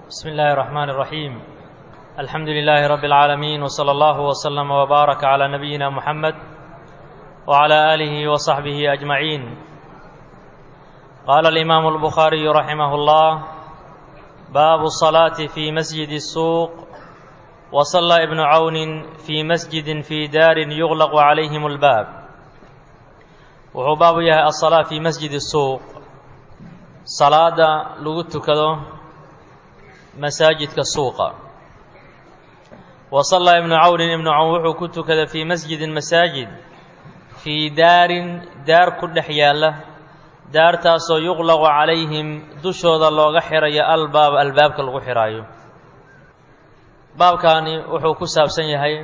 بسم الله الرحمن الرحيم الحمد لله رب العالمين وصلى الله وسلم وبارك على نبينا محمد وعلى آله وصحبه أجمعين قال الإمام البخاري رحمه الله باب الصلاة في مسجد السوق وصلى ابن عون في مسجد في دار يغلق عليهم الباب wuxuu baabu yahay asalaa fii masjidi suuq salaada lagu tukado masaajidka suuqa wa sallaa ibnu cawnin ibnu cawn wuxuu ku tukaday fii masjidin masaajid fii daarin daar ku dhex yaalla daartaasoo yuqlaqu calayhim dushooda looga xirayo albaab albaabka lagu xihaayo baabkaani wuxuu ku saabsan yahay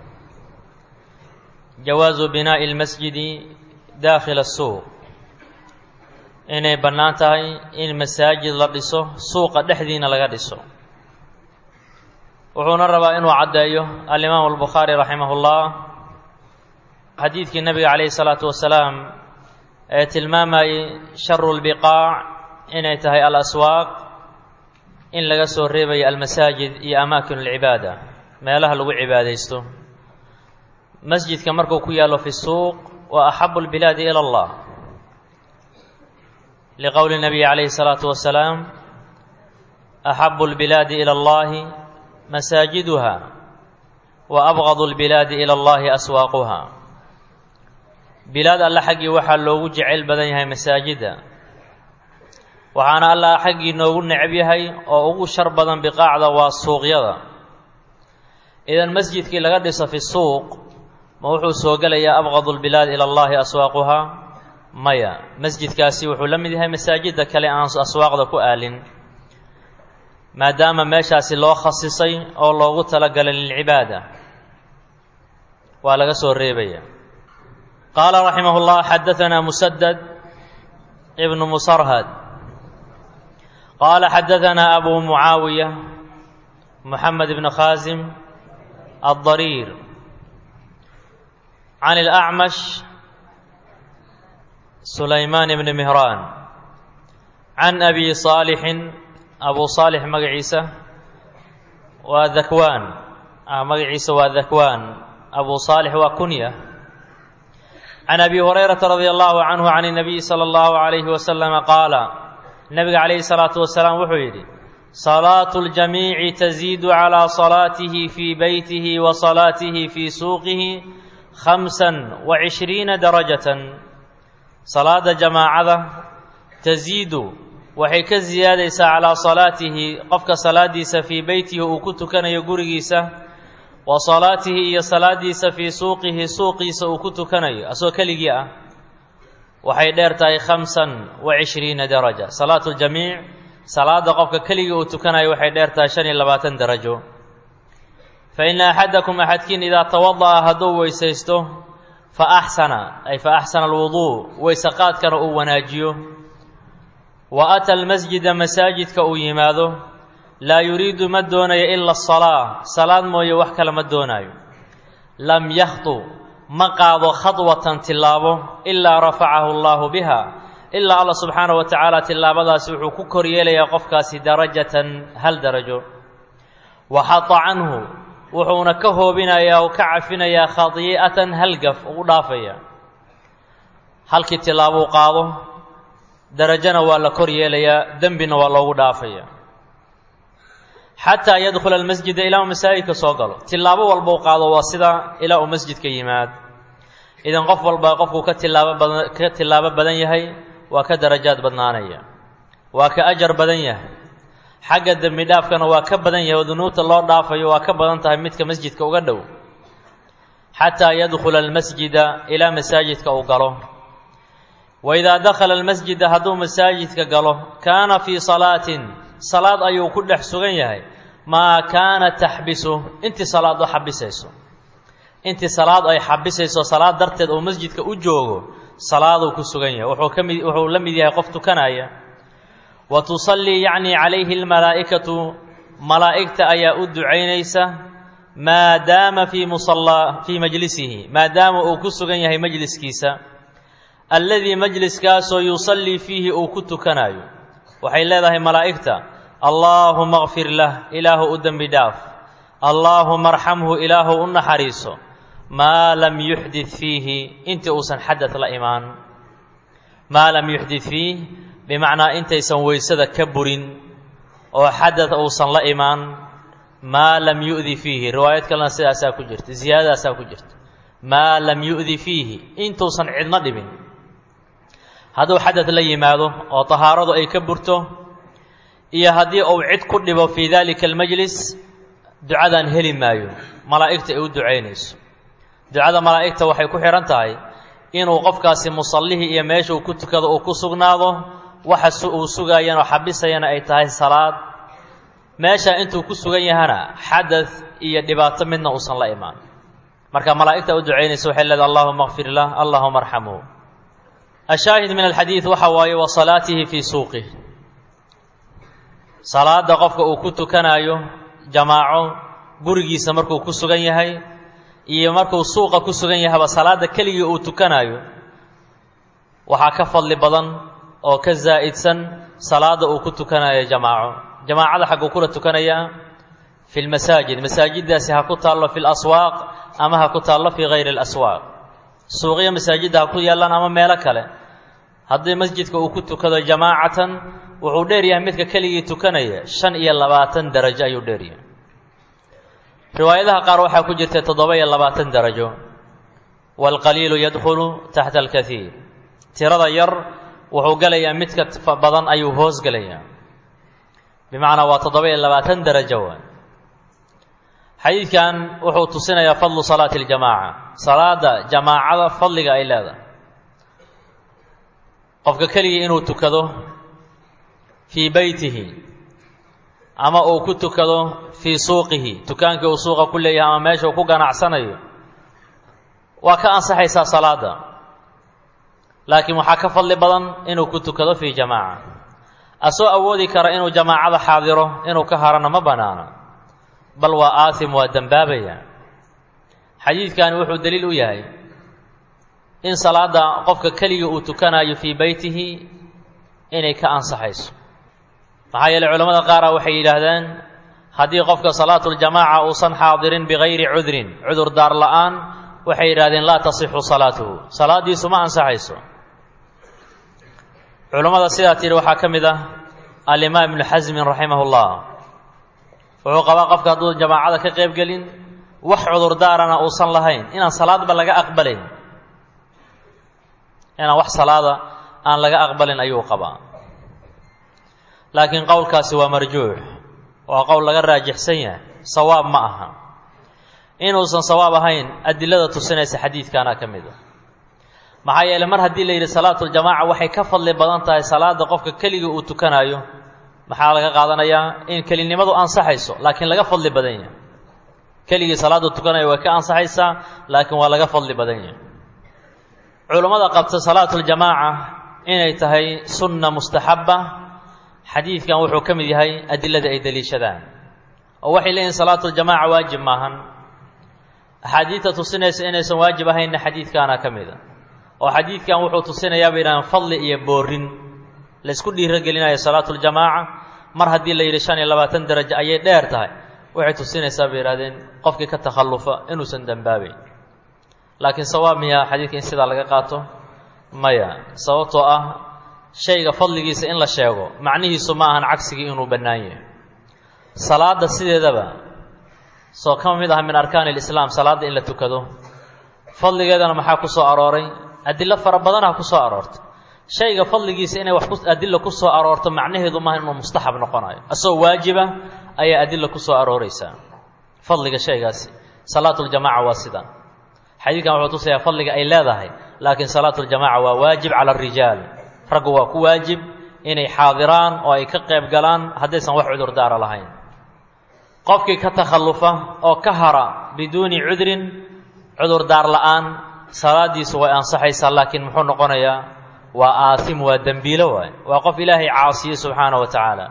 jawaasu binaa'i lmasjidi daakhila asuuq inay bannaan tahay in masaajid la dhiso suuqa dhexdiina laga dhiso wuxuuna rabaa inuu caddeeyo alimaamu albukhaari raximah ullah xadiidkii nebiga calayhi salaatu wasalaam ee tilmaamayey sharu lbiqaac inay tahay alaswaaq in laga soo reebayo almasaajid iyo amaakin alcibaada meelaha lagu cibaadaysto masjidka markuu ku yaallo fi suuq wa axabu اlbilaadi ilى اllah liqowli الnabiyi calayhi الsalaatu wasalaam axabu اlbilaadi ilى اllahi masaajiduha wa abgadu اlbilaadi ilى اllahi aswaaquha bilaad alla xaggii waxaa loogu jeceyl badan yahay masaajidda waxaana alla xaggii noogu necab yahay oo ugu shar badan biqaacda waa suuqyada idan masjidkii laga dhiso fi suuq ma wuxuu soo gelayaa abqadu lbilaad ila allahi aswaaquhaa maya masjidkaasi wuxuu la mid yahay masaajidda kale aan aswaaqda ku aalin maadaama meeshaasi loo khasisay oo loogu talagalay lilcibaada waa laga soo reebaya qaala raximah llah xadaanaa musadad ibnu musarhad qaala xadaanaa abu mucaawiya muxamed ibn khaasim addariir can الأcmash sulaymaan bni mihraan can abi صaalixin abu صaalix magaciisa waa dakwaan magaciisa waa dakwaan abu صaalix waa kunya can abi hurayrata radi allahu canhu can الnabiyi salى اllahu عalayhi waslama qaala nabiga calayhi الsalaatu wasalaam wuxuu yidhi salaaة اljamiici taziidu calى salaatihi fii beytihi wa salaatihi fii suuqihi khamsan wa cishriina darajatan salaada jamaacada tasiidu waxay ka siyaadaysaa calaa salaatihi qofka salaadiisa fii beytihi uu ku tukanayo gurigiisa wa salaatihi iyo salaadiisa fii suuqihi suuqiisa uu ku tukanayo asagoo keligii ah waxay dheer tahay khamsan wa cishriina daraja salaatu ljamiic salaada qofka keligii uu tukanayo waxay dheer tahay shan iyo labaatan darajo faina axadakum axadkiin idaa tawada'a hadduu weysaysto fa axsana ay fa axsana alwuduu weyseqaadkana uu wanaajiyo wa ata almasjida masaajidka uu yimaado laa yuriidu ma doonayo ila asalaa salaad mooye wax kale ma doonaayo lam yakhdu ma qaado khadwatan tillaabo ilaa rafacahu allaahu biha ilaa allah subxaanahu wa tacaala tillaabadaasi wuxuu ku kor yeelayaa qofkaasi darajatan hal darajo wa xata canhu wuxuuna ka hoobinayaa oo ka cafinayaa khadii'atan halgaf ugu dhaafaya halkii tillaabuu qaado darajona waa la kor yeelayaa dembina waa loogu dhaafaya xataa yadkhula almasjida ilaa uu masaajidka soo galo tillaabo walbau qaado waa sidaa ilaa uu masjidka yimaad idan qof walba qofkuu ka tilaabo badan ka tillaabo badan yahay waa ka darajaad badnaanaya waa ka ajar badan yahay xagga dembi dhaafkana waa ka badan yahay oo dunuubta loo dhaafayo waa ka badan tahay midka masjidka uga dhow xataa yadkhula almasjida ilaa masaajidka uu galo wa idaa dakhala almasjida hadduu masaajidka galo kaana fii salaatin salaad ayuu ku dhex sugan yahay maa kaana taxbisu intii salaad u xabisayso intii salaad ay xabisayso salaad darteed uu masjidka u joogo salaaduu ku sugan yahay wuxuu ka mid wuxuu la mid yahay qof tukanaya wa tusallii yacni calayhi almalaa'ikatu malaa'igta ayaa u ducaynaysa maadaama fii musallaa fii majlisihi maadaama uu ku sugan yahay majliskiisa alladii majliskaasoo yusallii fiihi uu ku tukanayo waxay leedahay malaa'igta allaahuma kfir lah ilaahu u dembi dhaaf allaahuma arxamhu ilaahu u naxariiso maa lam yuxdid fiihi intii uusan xadad la imaan maa lam yuxdid fiih bimacnaa intaysan weysada ka burin oo xadad uusan la imaan maa lam yu'di fiihi riwaayad kalena sidaasaa ku jirta ziyaadadaasaa ku jirta maa lam yu'di fiihi intuusan cidna dhibin hadduu xadad la yimaado oo tahaaradu ay ka burto iyo haddii uu cid ku dhibo fii daalika almajlis ducadan heli maayo malaa'igta ay u ducaynayso ducada malaa'igta waxay ku xidhan tahay inuu qofkaasi musallihii iyo meesha uu ku tukado uu ku sugnaado waxa uu sugaayana oo xabisayana ay tahay salaad meesha intuu ku sugan yahana xadad iyo dhibaato midna uusan la imaan marka malaa'igta u ducaynaysa waxay leedahay allahuma kfir lah allahuma arxamhu ashaahid min alxadiid waxa waaye wa salaatihi fii suuqih salaada qofka uu ku tukanaayo jamaaco gurigiisa markuu ku sugan yahay iyo markuu suuqa ku sugan yahayba salaada keligii uu tukanaayo waxaa ka fadli badan oo ka zaa'idsan salaada uu ku tukanayo jamaaco jamaacada xagguu kula tukanayaa fi lmasaajid masaajiddaasi ha ku taallo fi laswaaq ama ha ku taallo fii hayri alaswaaq suuqyo masaajidda ha ku yaallaan ama meelo kale haddii masjidka uu ku tukado jamaacatan wuxuu dheer yahay midka keligii tukanaya shan iyo labaatan darajo ayuu dheer yahay riwaayadaha qaar waxaa ku jirta toddoba iyo labaatan darajo waalqaliilu yadkhulu taxta alkaiir tirada yar wuxuu gelayaa midka badan ayuu hoos gelayaa bimacnaa waa toddoba iyo labaatan darajo waay xadiidkan wuxuu tusinayaa fadlu salaati aljamaaca salaada jamaacada fadliga ay leedahay qofka keligii inuu tukado fii beytihi ama uu ku tukado fii suuqihi dukaankii uu suuqa ku leeyahay ama meesha uu ku ganacsanayo waa ka ansaxaysaa salaada laakiin waxaa ka fadli badan inuu ku tukado fii jamaaca asoo awoodi kara inuu jamaacada xaadiro inuu ka harana ma bannaano bal waa aasim waa dembaabaya xadiidkani wuxuu daliil u yahay in salaada qofka keligii uu tukanayo fii beytihi inay ka ansaxayso maxaa yeeley culamada qaara waxay yidhaahdeen haddii qofka salaatuljamaaca uusan xaadirin bikayri cudrin cudur daar la'aan waxay yidhahdeen laa tasixu salaatuhu salaaddiisu ma ansaxayso culammada sidaa tidhi waxaa ka mid ah alimaam ibnu xasmin raximah ullah wuxuu qabaa qofka hadduu jamaacada ka qayb gelin wax cudurdaarana uusan lahayn inaan salaadba laga aqbalayn inaan wax salaada aan laga aqbalin ayuu qabaa laakiin qowlkaasi waa marjuux waa qowl laga raajixsan yahay sawaab ma aha inuusan sawaab ahayn adilada tusinaysa xadiidkaana ka mid a maxaa yeeley mar haddii la yidhi salaatuljamaaca waxay ka fadli badan tahay salaada qofka keligii uu tukanaayo maxaa laga qaadanayaa in kelinimadu ansaxayso laakiin laga fadli badan yahay keligii salaada tukanaya way ka ansaxaysaa laakiin waa laga fadli badan yahay culammada qabta salaatuljamaaca inay tahay sunna mustaxabba xadiidkan wuxuu ka mid yahay adilada ay deliishadaan oo waxay leeyihin salaatuljamaaca waajib maahan axaadiidta tusinaysa inaysan waajib ahaynna xadiidkaana ka mid a oo xadiidkan wuxuu tusinayaa bay yidhahdeen fadli iyo boorin laysku dhiirogelinayo salaatuljamaaca mar haddii la yidhi shan iyo labaatan darajo ayay dheer tahay waxay tusinaysaa bay yidhahdeen qofkii ka takhallufa inuusan dembaabayn laakiin sawaab miyaa xadiidka in sidaa laga qaato maya sababtoo ah shayga fadligiisa in la sheego macnihiisu ma ahan cagsigii inuu bannaan yahay salaadda sideedaba soo ka mid ah min arkaani lislaam salaadda in la tukado fadligeedana maxaa ku soo arooray adilo fara badanaa ku soo aroortay shayga fadligiisa inay wax ku adilo ku soo aroorto macnaheedu maaha inuu mustaxab noqonayo asagoo waajiba ayaa adila ku soo arooraysaa fadliga shaygaasi salaatuljamaaca waa sida xadiidkan wuxuu tusayaa fadliga ay leedahay laakiin salaatuljamaaca waa waajib cala arijaal raggu waa ku waajib inay xaadiraan oo ay ka qayb galaan haddaysan wax cudurdaara lahayn qofkii ka takhallufa oo ka hara biduuni cudrin cudurdaar la'aan salaadiisu way ansaxaysaa laakiin muxuu noqonayaa waa aasim waa dembiilo waay waa qof ilaahay caasiye subxaana wa tacaala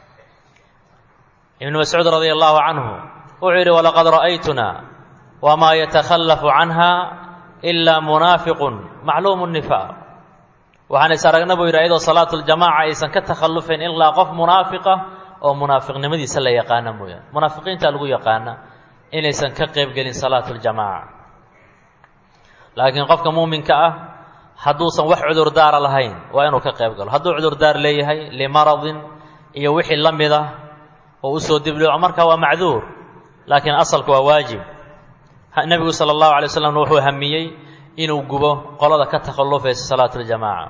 ibnu mascuud radia allahu canhu wuxuu yidhi walaqad ra'aytuna wamaa yatakhallafu canha ilaa munaafiqun macluumu nifaaq waxaan is aragna buu yidhi ayadoo salaatuljamaaca aysan ka takhallufayn ilaa qof munaafiqa oo munaafiqnimadiisa la yaqaana mooyaane munaafiqiinta lagu yaqaana inaysan ka qayb gelin salaatu ljamaaca laakiin qofka muuminka ah hadduusan wax cudurdaara lahayn waa inuu ka qayb galo hadduu cudurdaar leeyahay limaradin iyo wixii la mid ah oo usoo dibdhico marka waa macduur laakiin asalka waa waajib nebigu sala allahu alay waslam wuxuu hamiyey inuu gubo qolada ka takhallufaysa salaatu ljamaaca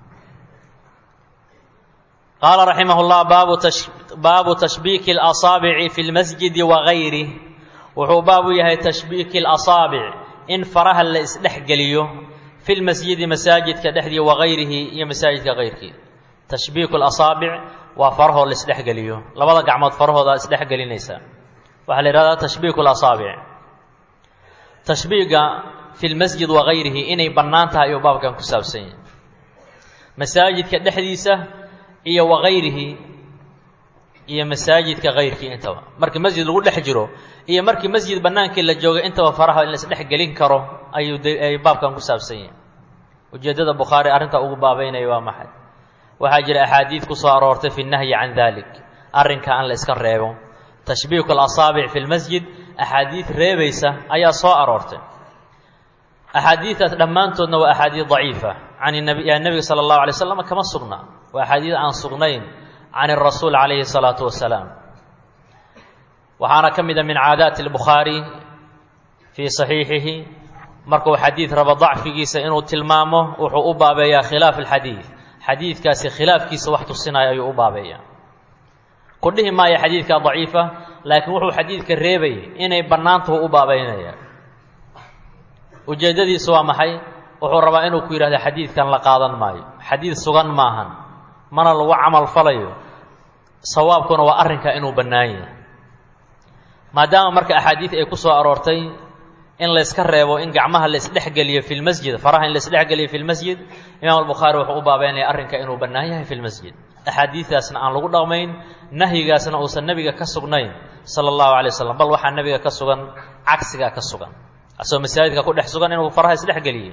qaala raximah llah baabu tashbiiki اlasaabici fi lmasjidi wagayrih wuxuu baab u yahay tashbiiki اlasaabic in faraha la isdhex geliyo fi lmasjidi masaajidka dhexdii wagayrihi iyo masaajidka kayrkii tashbiiku lasaabic waa farahoo la isdhexgeliyo labada gacmood farahooda isdhex gelinaysa waxaa la yidhahdaa tashbiiku lasaabic tashbiiga fi lmasjid wagayrihi inay bannaan tahay ayuu baabkan ku saabsan yahay masaajidka dhexdiisa iyo wagayrihi iyo masaajidka kayrkii intaba markii masjid lagu dhex jiro iyo markii masjid bannaankii la jooga intaba faraha in la isdhex gelin karo ayuu ay baabkan ku saabsan yahay ujeeddada bukhaari arrintaa ugu baabeynaya waa maxay waxaa jira axaadiid ku soo aroortay fi nahyi can dalik arrinka aan la iska reebo tashbiiku alasaabic fi lmasjid axaadiid reebaysa ayaa soo aroortay axaadiidaas dhammaantoodna waa axaadiid daciifa can nebiga sala allahu alay slam kama sugna waa axaadiid aan sugnayn can irasuul calayhi salaatu wasalaam waxaana ka mid a min caadaati albukhaari fii saxiixihi markuu xadiid rabo dacfigiisa inuu tilmaamo wuxuu u baabeeyaa khilaaf alxadiid xadiidkaasi khilaafkiisa wax tusinaya ayuu u baabeeyaa ku dhihi maayo xadiidkaa daciifa laakiin wuxuu xadiidka reebayay inay bannaantahu u baabeynaya ujeeddadiisu waa maxay wuxuu rabaa inuu ku yidhahdo xadiidkan la qaadan maayo xadiid sugan maahan mana lagu camal falayo sawaabkuna waa arrinka inuu bannaan yahay maadaama marka axaadiid ay ku soo aroortay in layska reebo in gacmaha la isdhexgeliyo fi lmasjid faraha in la isdhexgeliyo fi lmasjid imaam albukhaari wuxuu u baabeynaya arrinka inuu bannaan yahay fi lmasjid axaadiidaasna aan lagu dhaqmayn nahyigaasna uusan nebiga ka sugnayn sala allahu alay wasalam bal waxaa nebiga ka sugan cagsigaa ka sugan asagoo masaajidka ku dhex sugan inuu faraha isdhexgeliyey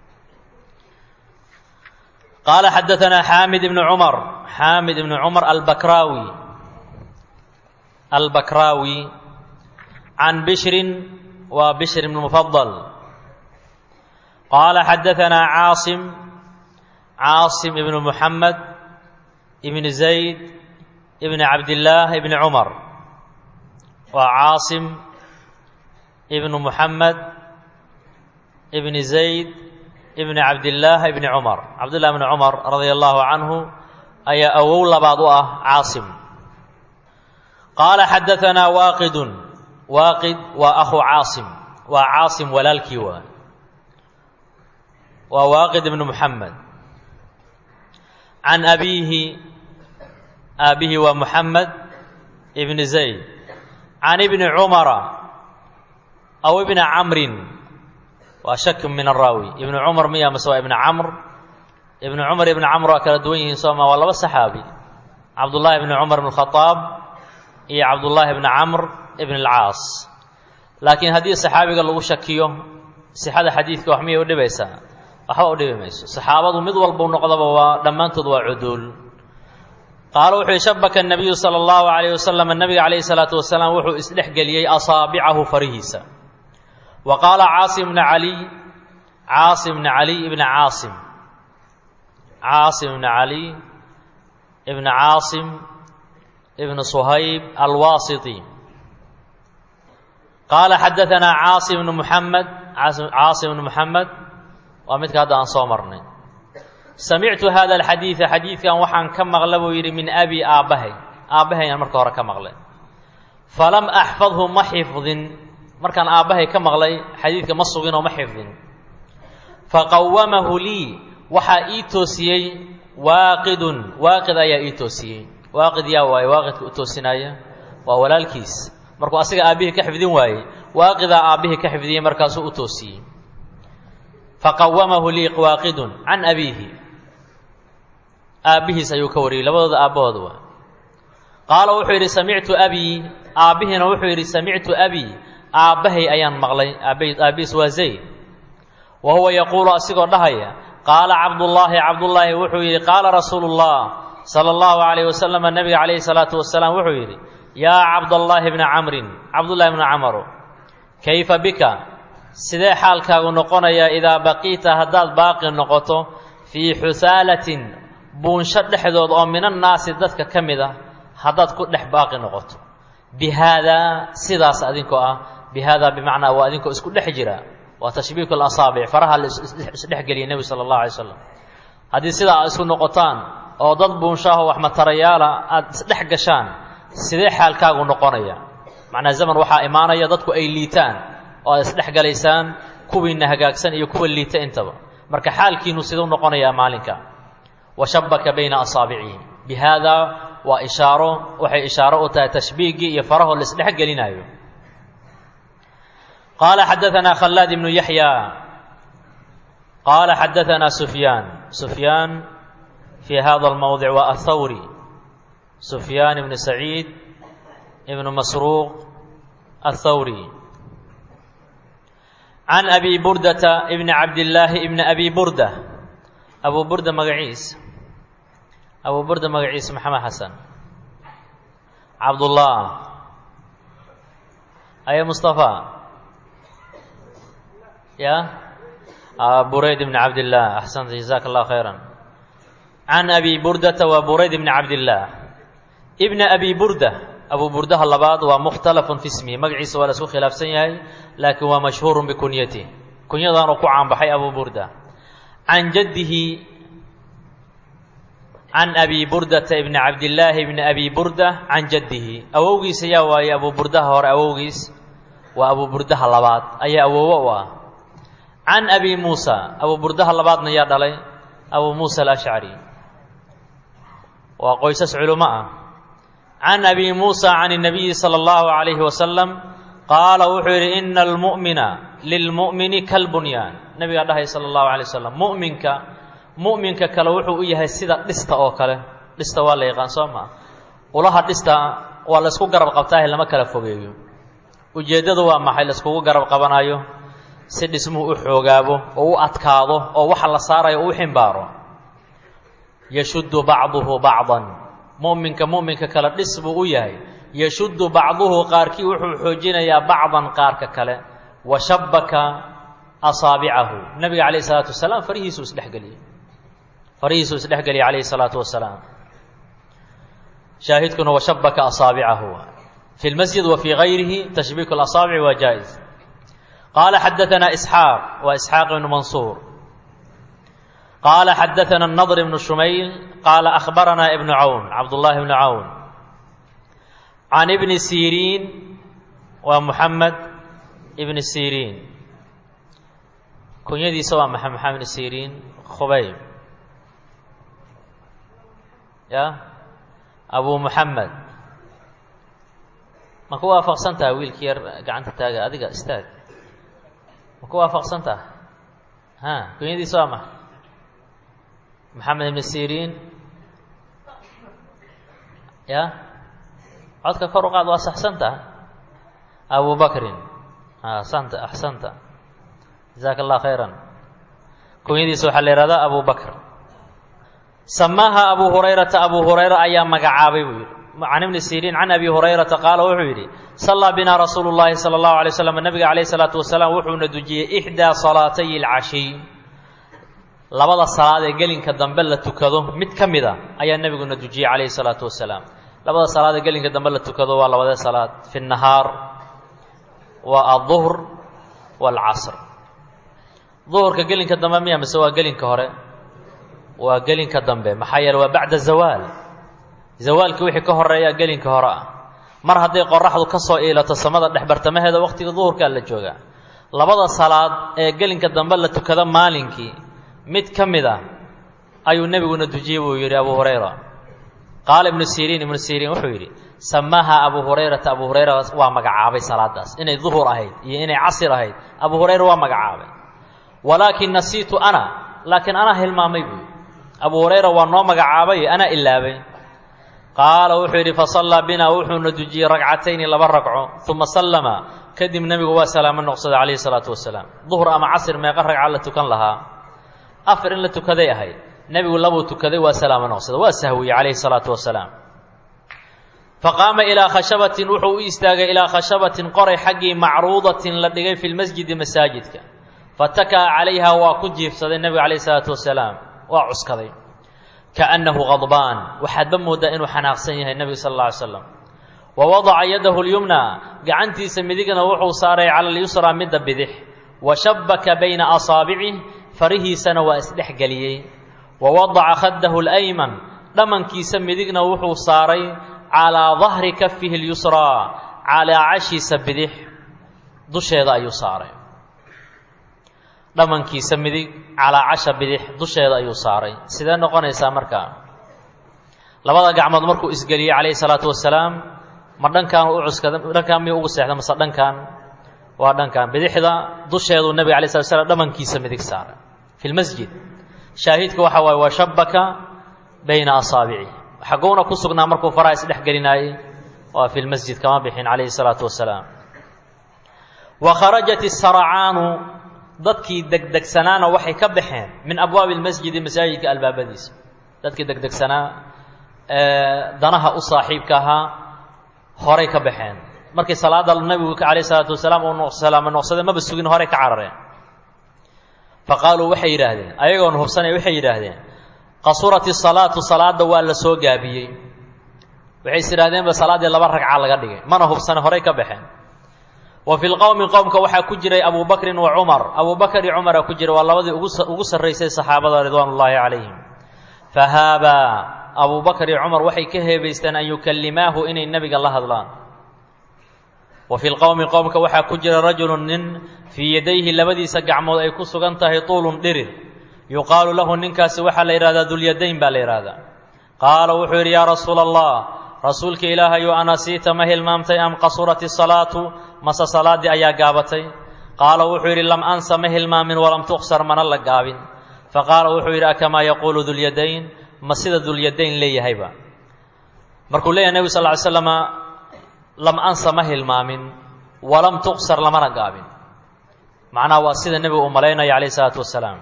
qaala xadaanaa xaamid ibnu cumar xaamid ibnu cumar albakraawi albakraawi can bishrin waa bishr ibn mufadal qaala xadaanaa caasim caasim ibnu muxamed ibn zayd ibn cabdillaah ibni cumar waa caasim ibnu muxamed ibni zayd ibni cabdillaah ibni cumar cabdillah ibni cumar radia allahu canhu ayaa awow labaad u ah caasim qaala xadaanaa waaqidun waaqid waa akhu caasim waa caasim walaalkii waa waa waaqid ibnu muxamed can abiihi aabihi waa muxamed ibni zayd can ibni cumara aw ibni camrin waa shak min araawi ibnu cumar miya mase waa ibni camr ibnu cumar ibni camr waa kala duwan yihiin sooma waa laba saxaabi cabdullaahi ibni cumar ibn khadaab iyo cabdullaahi ibni camr ibn alcaas laakiin haddii saxaabiga lagu shakiyo sixada xadiidka wax miyay u dhibaysaa waxba u dhibi mayso saxaabadu mid walbau noqdaba waa dhammaantood waa cuduul qaala wuxuu yihi shabaka nabiyu sala allahu calayh wasalam nabiga calayhi salaatu wasalaam wuxuu isdhexgeliyey asaabicahu farihiisa wa qaala caasim bna caliy caasim bna caliy ibna caasim caasim ibna caliy ibna caasim ibna suhayb alwaasiti qaala xadaanaa caasim bnu muxamed caasim bnu muxamed waa midka hadda aan soo marnay samictu hada alxadiida xadiidkan waxaan ka maqla buu yidhi min abi aabbahay aabbahay aan marka hore ka maqlay falam axfadhu ma xifdin markaan aabbahay ka maqlay xadiidka ma sugin oo ma xifdin faqawamahu lii waxaa ii toosiyey waaqidun waaqid ayaa ii toosiyey waaqid yaa waaye waaqidka u toosinaya waa walaalkiis markuu asiga aabbihii ka xifdin waayey waaqidaa aabbihii ka xifdiyey markaasuu u toosiyey faqawamahu lii waaqidun can abiihi aabbihiis ayuu ka wariyey labadooda aabbahooda waa qaala wuxuu yidhi samictu abii aabbihiina wuxuu yidhi samictu abii aabbahay ayaan maqlay aabbihiis waa zayd wa huwa yaquulu asigoo dhahaya qaala cabdullaahi cabdullaahi wuxuu yidhi qaala rasuulu llah sala allahu calayh wasalam nebiga calayhi salaatu wasalaam wuxuu yidhi yaa cabdallaahi bna camrin cabdullahi bna camaro kayfa bika sidee xaalkaagu noqonayaa idaa baqiita haddaad baaqi noqoto fii xusaalatin buunsho dhexdood oo minannaasi dadka ka mid a haddaad ku dhex baaqi noqoto bi haadaa sidaas adinkoo ah bi haadaa bimacnaa waa adinkoo isku dhex jira waa tashbiiku lasaabic faraha la isdhexgeliyay nebigu sala allahu alay slam haddii sidaa aad isku noqotaan oo dad buunshaahoo wax matarayaala aada isdhex gashaan sidee xaalkaagu noqonaya macnaa zaman waxaa imaanaya dadku ay liitaan oo aad isdhex galaysaan kuwiinna hagaagsan iyo kuwa liita intaba marka xaalkiinu siduu noqonayaa maalinka wa shabaka bayna asaabicihi bi haadaa waa ishaaro waxay ishaaro u tahay tashbiigii iyo farahoo la isdhex gelinayo qaala xadaanaa khallaad ibnu yaxya qaala xadaanaa sufyaan sufyaan fii hada almowdic waa athawri sufyaan ibnu saciid ibnu masruuq athawri can abi burdata ibni cabdillaahi ibni abi burda abu burda magaciisa abu burda magaciisa maxamed xasan cabdullah aye mustafa ya burayd ibni cabdillaah axsanta jazaaka allah khayra can abi burdata waa burayd ibni cabdillaah ibna abi burda abu burdaha labaad waa mukhtalafun fi ismihi magaciisa waa la isku khilaafsan yahay laakiin waa mashhuurun bikunyatih kunyadaanuu ku caanbaxay abu burda can jaddihi can abi burdata ibni cabdillaahi ibni abi burda can jaddihi awowgiisa yaa waaye abu burdaha hore awowgiis waa abu burdaha labaad ayaa awowo u ah can abi muusa abu burdaha labaadna yaa dhalay abu muusa alashcari waa qoysas culimo ah can abi muusa can الnabiyi salى اllahu عalayhi wasalam qaala wuxuu yidhi ina almu'mina lilmu'mini kalbunyaan nabigaa dhahay salى اllahu alay wasalam mu'minka mu'minka kale wuxuu u yahay sida dhista oo kale dhista waa la yaqaan soo maa ulaha dhista waa la isku garab qabtaahe lama kala fogeeyo ujeeddadu waa maxay la iskugu garab qabanayo si dhismuhu u xoogaabo oo u adkaado oo waxa la saarayo uu ximbaaro yashuddu bacduhu bacdan mu'minka mu'minka kale dhis buu u yahay yashuddu bacduhu qaarkii wuxuu xoojinayaa bacdan qaarka kale wa shabbaka asaabicahu nabiga calayh isalaatu wasalaam farihiisuu isdhexgeliyey farihiisuu isdhexgeliyay calayhi salaatu wasalaam shaahidkuna wa shabbaka asaabicahu fi lmasjid wa fii gayrihi tashbiiku lasaabici waa jaa-is qaala xadaanaa isxaaq waa isxaaq ibnu mansuur qaala xadaana الnadr ibnu shumayl qaala akhbaranaa ibnu cawn cabdullaahi ibnu cawn can ibni siriin waa muxamed ibni siriin kunyadiisa waa maxa maxamed ibni siriin khubayb ya abu muxamed ma ku waafaqsan taha wiilkii yar gacanta taaga adiga istaag ma ku waafaqsan taha ha kunyadiisa waa maxa maxamed ibni siriin ya codka kor u qaad waa saxsanta abu bakrin asanta axsanta jazaaka allah khayran kunyadiisa waxaa la yihahdaa abu bakr samaaha abu hurayrata abu hurayra ayaa magacaabay buu yidhi can ibni siriin can abi hurayrata qaala wuxuu yidhi sallaa binaa rasuulu llaahi sala allahu alay slam nabiga calayh isalaatu wasalaam wuxuuna dujiyey ixdaa salaatay alcashiy labada salaad ee gelinka dambe la tukado mid ka mid a ayaa nebiguna dujiyey calayhi salaatu wasalaam labada salaad ee gelinka dambe la tukado waa labadee salaad fi nahaar waa aduhr waalcasr duhurka gelinka dambe miya mise waa gelinka hore waa gelinka dambe maxaa yeele waa bacda zawaal zawaalkii wixii ka horeeya gelinka hore ah mar hadday qoraxdu ka soo iilato samada dhexbartamaheeda waqtiga duhurkaa la joogaa labada salaad ee gelinka dambe la tukado maalinkii mid ka mid a ayuu nebiguna dujiyey buu yidhi abu hurayra qaala ibnu siriin ibnu siriin wuxuu yidhi samaaha abu hurayrata abu hurayra waa magacaabay salaadaas inay duhur ahayd iyo inay casir ahayd abu hurayra waa magacaabay walaakin nasiitu ana laakiin anaa hilmaamay buu abu hurayra waa noo magacaabay anaa ilaabay qaala wuxuu yidhi fasallaa binaa wuxuuna dujiyey ragcatayni laba ragco uma sallama kadib nebigu waa salaamo noqsaday calayhi salaatu wasalaam duhur ama casir meeqa ragca la tukan lahaa afar in la tukaday ahayd nebigu labuu tukaday waa salaamo noqsaday waa sahwiyey calayhi salaatu wasalaam faqaama ilaa khashabatin wuxuu u istaagay ilaa khashabatin qoray xaggii macruudatin la dhigay fi lmasjidi masaajidka fataka'a calayha waa ku jiifsaday nebiga calayhi salaatu wasalaam waa cuskaday kaannahu qadbaan waxaadba mooddaa inuu xanaaqsan yahay nebiga sal alla ly slam wa wadaca yadahu lyumna gacantiisa midigna wuxuu saaray cala alyusraa midda bidix wa shabbaka bayna asaabicih farihiisana waa isdhexgeliyey wa wadaca khaddahu alayman dhammankiisa midigna wuxuu saaray calaa dahri kafihi اlyusraa calaa cashiisa bidix dusheeda ayuu saaray dhammankiisa midig calaa casha bidix dusheeda ayuu saaray sidee noqonaysaa markaa labada gacmood markuu isgeliyey calayhi salaatu wasalaam ma dhankaan u cuskada dhankaan miyuu ugu seexda mase dhankan waa dhankan bidixda dusheeduu nebiga alay slat slam dhammankiisa midig saaray fi lmasjid shaahidka waxa waaye waa shabaka bayna asaabici xaguuna ku sugnaa markuu faraha isdhex gelinaayey waa fi lmasjid kama bixin calayhi salaatu wasalaam wa kharajat isaracaanu dadkii degdegsanaana waxay ka baxeen min abwaabi lmasjidi masaajidka albaabadiisa dadkii degdegsanaa ee danaha u saaxiibka ahaa horay ka baxeen markii salaada nebigu calayh isalaatu wasalaam uu salaamo noqsaday maba sugin horay ka carareen fa qaaluu waxay yidhaahdeen ayagoon hubsanay waxay yidhaahdeen qasurat isalaatu salaada waa la soo gaabiyey waxay is idhahdeenba salaaddii laba ragca laga dhigay mana hubsane horay ka baxeen wa fi lqowmi qowmka waxaa ku jiray abu bakrin wa cumar abu bakr iyo cumara ku jira waa labadii ugu sarraysay saxaabada ridwaan ullaahi calayhim fahaabaa abu bakr iyo cumar waxay ka heebaysteen an yukallimaahu inay nebiga la hadlaan wa fi lqowmi qowmka waxaa ku jira rajulu nin fii yadayhi labadiisa gacmood ay ku sugan tahay tuulun dhirir yuqaalu lahu ninkaasi waxaa la yidhahdaa dulyadayn baa la yidhaahdaa qaala wuxuu yidhi yaa rasuula allah rasuulka ilaahayu anasiita ma hilmaamtay am qasurat isalaatu mase salaaddii ayaa gaabatay qaala wuxuu yidhi lam ansa ma hilmaamin walam tuqsar mana la gaabin faqaala wuxuu yidhi akamaa yaquulu dulyadayn ma sida dulyadayn leeyahayba markuu leeyahay nebigu sal ly slama lam ansa ma hilmaamin walam tuqsar lamana gaabin macnaha waa sida nebigu uu malaynaya calayh isalaatu wasalaam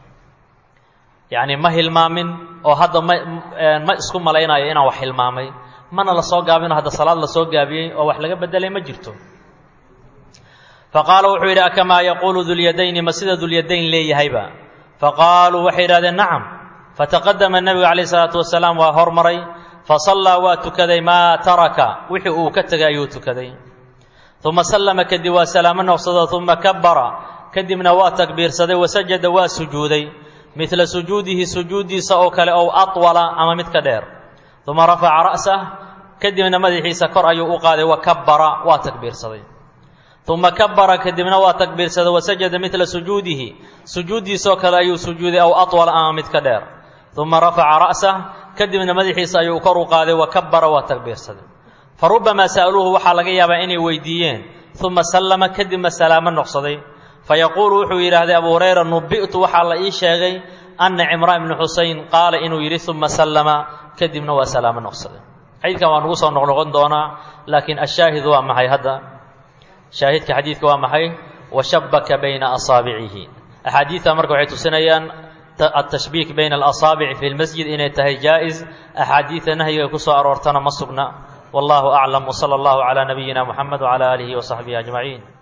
yacni ma hilmaamin oo hadda ma ma isku malaynayo inaan wax hilmaamay mana la soo gaabino hadda salaad la soo gaabiyey oo wax laga bedelay ma jirto faqaala wuxuu yidhi akamaa yaquulu dulyadayni ma sida dulyadayn leeyahayba faqaaluu waxay yidhahdeen nacam fataqadama nebigu calayh isalaatu wasalaam waa hormaray fasallaa waa tukaday maa taraka wixii uu ka tegay ayuu tukaday uma sallama kadib waa salaamo noqsado uma kabara kadibna waa takbiirsaday wasajada waa sujuuday midla sujuudihi sujuuddiisa oo kale ow atwala ama mid ka dheer uma rafaca ra'sah kadibna madaxiisa kor ayuu u qaaday wa kabbara waa takbiirsaday uma kabbara kadibna waa takbiirsaday wasajada midla sujuudihi sujuuddiisaoo kale ayuu sujuuday ow atwala ama mid ka dheer uma rafaca ra'sah kadibna madaxiisa ayuu kor u qaaday wa kabbara waa takbiirsaday fa rubbamaa sa'aluuhu waxaa laga yaabaa inay weydiiyeen uma sallama kadibna salaamo noqsaday fayaquulu wuxuu yidhaahday abu hurayra nubi'tu waxaa la ii sheegay anna cimraan ibnu xuseyn qaala inuu yidhi uma sallama kadibna waa salaamo noqsaday xadiidkan waa nagu soo noqnoqon doonaa laakiin ashaahidu waa maxay hadda shaahidka xadiidka waa maxay washabaka bayna asaabicihi axaadiidta marka waxay tusinayaan atashbiik bayna alasaabici fi lmasjid inay tahay jaa-is axaadiidta nahyiga ku soo aroortana ma sugna wallahu aclam wsala allahu calaa nabiyina muxamed wcala aalihi wasaxbihi ajmaciin